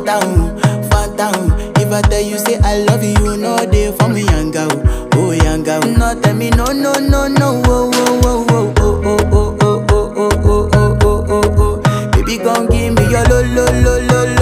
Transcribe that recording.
phantom, phantom. If I tell you say I love you, you know they for me young girl, oh young girl. No tell me no no no no, oh oh oh oh oh oh oh oh oh oh oh oh oh oh. Baby gon' give me your lo lo lo lo lo.